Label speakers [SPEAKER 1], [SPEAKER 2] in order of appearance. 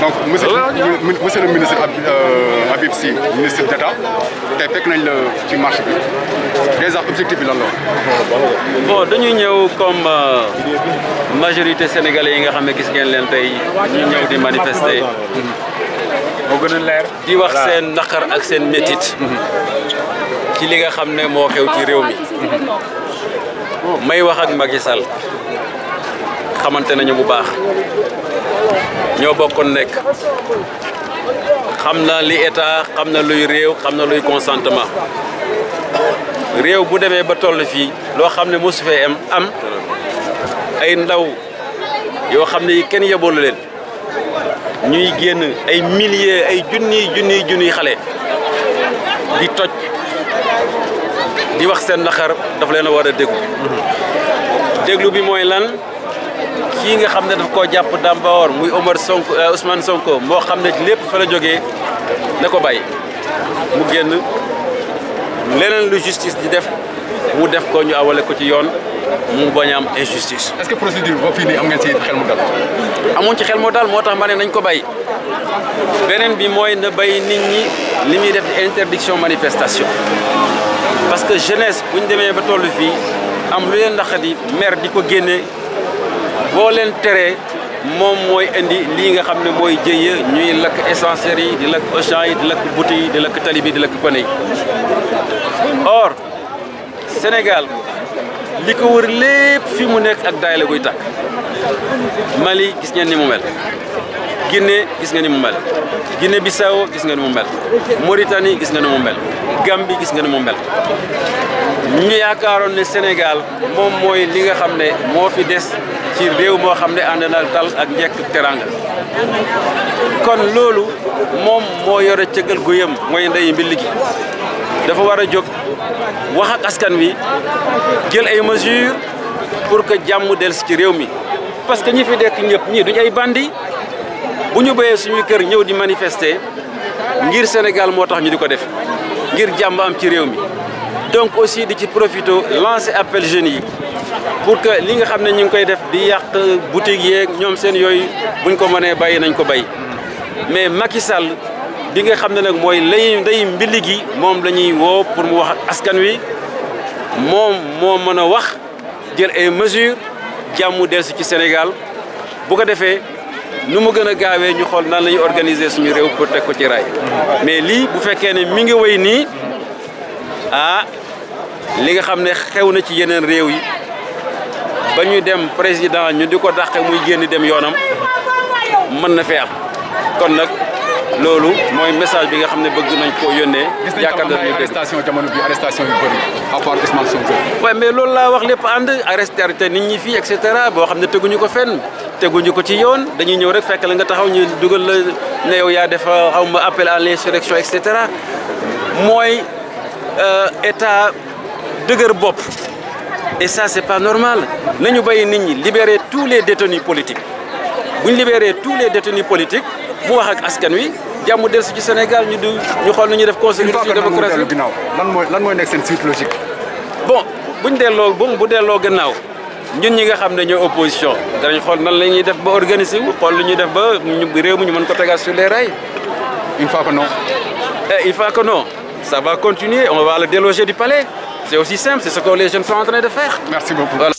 [SPEAKER 1] donc monsieur monsieur le ministre Habib Sy ministre d'État tey fekk nañ la ci marche bi déjà objectif bi lan la
[SPEAKER 2] bon dañuy ñëw comme majorité sénégalais yi nga xam ne gis ngeen leen tey ñu ñëw di manifester
[SPEAKER 1] moo gën a leer
[SPEAKER 2] di wax seen naqar ak seen métit ci li nga xam ne moo xew ci réew mi may wax ak Macky Sall xamante nañu bu baax ñoo bokkoon nekk xam na li état xam na luy réew xam na luy consentement réew bu demee ba toll fii loo xam ne mosu fee am am ay ndaw yoo xam ne kenn yeboolu leen ñuy génn ay milliers ay junniy junniy junniy xale di toj di wax seen naqar daf leen a war a déglu déglu bi mooy lan kii nga xam ne daf koo jàpp dàmbawoor muy Omar Sonko Ousmane Sonko moo xam ne lépp fa la jógee na ko bàyyi mu génn leneen lu justice di def mu def ko ñu awale ko ci yoon mu bañ a am injustice.
[SPEAKER 1] est-ce que procédure ba fii nii am ngeen ci xel mu dal.
[SPEAKER 2] amuñ ci xel moo daal moo tax ma ne nañ ko bàyyi beneen bi mooy na bàyyi nit ñi li muy def di interdiction manifestation parce que jeunesse bu ñu demee ba toll fii am lu leen naqadi maire di ko génne boo leen teree moom mooy indi lii nga xam ne mooy jëye ñuy lakk essenceries yi di lakk Auchan yi di lakk boutique yi di lakk tali bi di lakk kone yi or Sénégal li ko wër lépp fi mu nekk ak daay la koy tàkk Mali gis ngeen ni mu mel Guinée gis nga ni mu mel Guinée Bissau gis nga ni mu mel Mauritanie gis nga ni mu mel Gambie gis nga ni mu mel ñu yaakaaroon ne Sénégal moom mooy li nga xam ne moo fi des ci réew moo xam ne ànd na dal ak njekk teranga kon loolu moom moo yore cëggal guyam mooy ndey mbill gi dafa war a jóg wax ak askan wi jël ay mesures pour que jàmm dellusi ci réew mi parce que ñi fi dekk ñëpp ñii duñ ay bandi bu ñu béyee suñu kër ñëw di manifester ngir Sénégal moo tax ñu di ko def ngir jàmm am ci réew mi donc aussi di ci profité lancer appel jeunes yi pour que li nga xam ne ñu ngi koy def di yàq boutique yeeg ñoom seen yooyu buñ ko mënee bàyyi nañ ko bàyyi mais Macky Sall bi nga xam ne nag mooy lay ndey mbili gi moom la ñuy woo pour mu wax ak askan wi moom moo mën a wax jël ay mesures jàmm dellusi ci Sénégal bu ko defee nu mu gën a gaawee ñu xool nan la ñuy organiser suñu réew pour teg ko ci raay mais lii bu fekkee ne mi ngi wéy nii ah li nga xam ne xew na ci yeneen réew yi ba ñu dem président ñu di ko dàqe muy génn dem yoonam mën na fee am kon nag loolu mooy message bi nga xam ne bëgg nañ koo yónnee.
[SPEAKER 1] yaakaar naa ne arrestation jamono bi arrestation yu bëri à part Ousmane Sonko.
[SPEAKER 2] waaye mais loolu laa wax lépp ànd arrêté nit ñi fii et cetera boo xam ne teguñu ko fenn teguñu ko ci yoon dañuy ñëw rek fekk la nga taxaw ñu dugal la ne yow yaa def xaw ma appel à l'insurrection et cetera mooy état dëgër bopp. et ça c'est pas normal nañu bàyyi nit ñi libérer tous les détenus politiques bu ñu libérer tous les détenus politiques mu wax ak askan wi jàmm dellusi ci Sénégal ñu du ñu xool nu ñuy def consécutive démocratie
[SPEAKER 1] lan mooy lan mooy nekk seen suite logique.
[SPEAKER 2] bon buñ delloo bu bu delloo gannaaw ñun ñi nga xam ne ñoo opposition danañ xool nan la ñuy def ba organiser wu xool lu ñuy def ba ñu réew mi ñu mën ko tegaat sur les rails.
[SPEAKER 1] une fois que non.
[SPEAKER 2] et il faut que non ça va continuer on va le déloger du palais c'est aussi simple c'est ce que les jeunes sont en train de faire.
[SPEAKER 1] merci beaucoup.
[SPEAKER 2] voilà.